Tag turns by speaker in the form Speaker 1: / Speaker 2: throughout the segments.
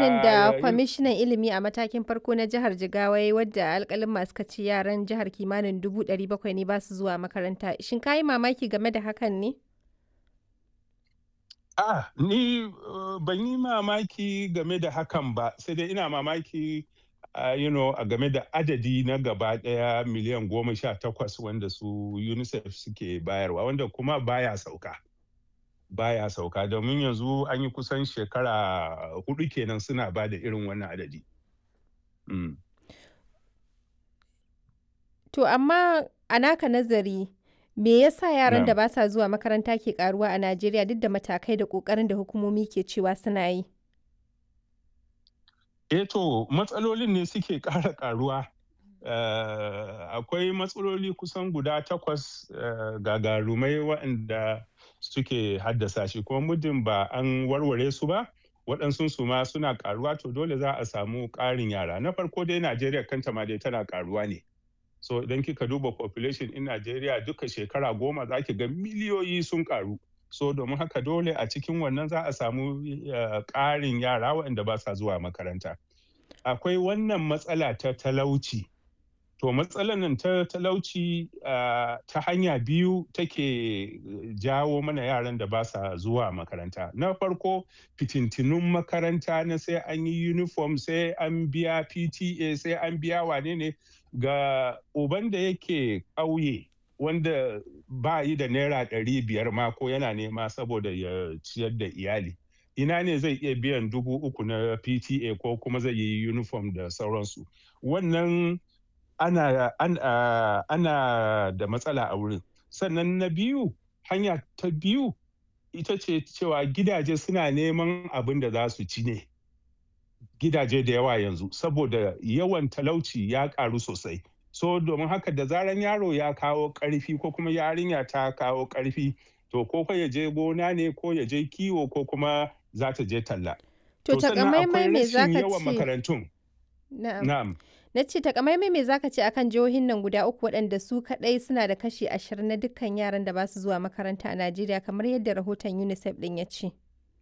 Speaker 1: bayanin da
Speaker 2: Ah, yin
Speaker 1: kwamishinan ilimi a matakin farko na jihar Jigawa ya yi wadda alƙalin suka ce yaran jihar kimanin 700,000 ne ba su zuwa makaranta. Shin ka yi mamaki game da hakan ne?
Speaker 2: Ah, ni, uh, ban yi mamaki game da hakan ba, sai dai ina mamaki, ah, you know, a game da adadi na gaba ɗaya miliyan goma sha takwas wanda su UNICEF suke bayarwa, wanda kuma baya sauka. Baya sauka domin yanzu an yi kusan shekara huɗu kenan suna ba da irin wannan adadi. Mm.
Speaker 1: To amma a naka nazari, me yasa yaran da
Speaker 2: Na'am.
Speaker 1: ba sa zuwa makaranta ke ƙaruwa a Najeriya duk da matakai da ƙoƙarin da hukumomi ke cewa suna yi?
Speaker 2: Eh to, matsalolin ne suke ƙara ƙaruwa. Eh, akwai matsaloli kusan guda takwas, eh, gagarumai waɗanda suke haddasa shi, kuma muddin ba an warware su ba, waɗansunsu ma suna ƙaruwa to dole za a samu ƙarin yara. Na farko dai Najeriya kanta ma dai tana ƙaruwa ne. So idan kika duba population ɗin Najeriya duka shekara goma za ki ga miliyoyi sun ƙaru. So domin haka dole a cikin wannan za a samu, eh, ƙarin yara waɗanda ba sa zuwa makaranta. Akwai wannan matsala ta talauci. To matsalar nan ta talauci, ah, ta hanya biyu take jawo mana yaran da ba sa zuwa makaranta. Na farko, fitintinun makaranta na sai an yi uniform, sai an biya PTA, sai an biya wane ne ga uban da yake ƙauye wanda ba yi da naira ɗari biyar ma ko yana nema saboda ya ciyar da iyali. Ina ne zai iya biyan dubu uku na PTA ko kuma zai yi uniform da sauransu. Wannan ana, an, ah, ana da matsala a wurin. Sannan na biyu, hanya ta biyu ita ce cewa gidaje suna neman abin da za su ci ne. Gidaje da yawa yanzu saboda yawan talauci ya ƙaru sosai. So domin haka da zaran yaro ya kawo ƙarfi ko kuma yarinya ta kawo ƙarfi, to ko fa ya je gona ne ko ya je kiwo ko kuma za ta je talla.
Speaker 1: To
Speaker 2: sannan akwai
Speaker 1: takamaimai me za
Speaker 2: rashin
Speaker 1: ka
Speaker 2: yawan
Speaker 1: ce?
Speaker 2: makarantun.
Speaker 1: Na'am.
Speaker 2: Na'am.
Speaker 1: Na ce takamaimai me za ka ce akan jihohin nan guda uku waɗanda su kaɗai suna da kashi 20 na dukkan yaran da ba su zuwa makaranta a Najeriya kamar yadda rahoton UNICEF ɗin ya ce?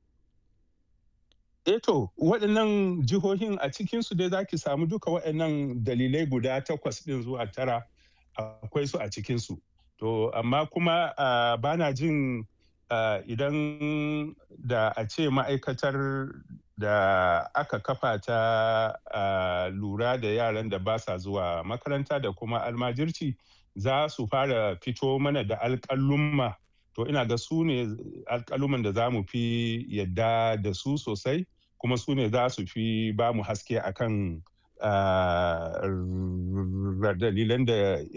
Speaker 2: Eh to, waɗannan jihohin a cikinsu dai za ki samu duka waɗannan dalilai guda takwas ɗin zuwa tara akwai su a cikinsu. To amma kuma, ah, ba na jin, ah, idan da a ce ma'aikatar da aka kafa ta, ah, lura da yaran da ba sa zuwa makaranta da kuma almajirci za su fara fito mana da alƙalumma. To ina ga su ne alƙaluman da za mu fi yadda da su sosai, kuma su ne za su fi ba mu haske akan, ah, dalilan da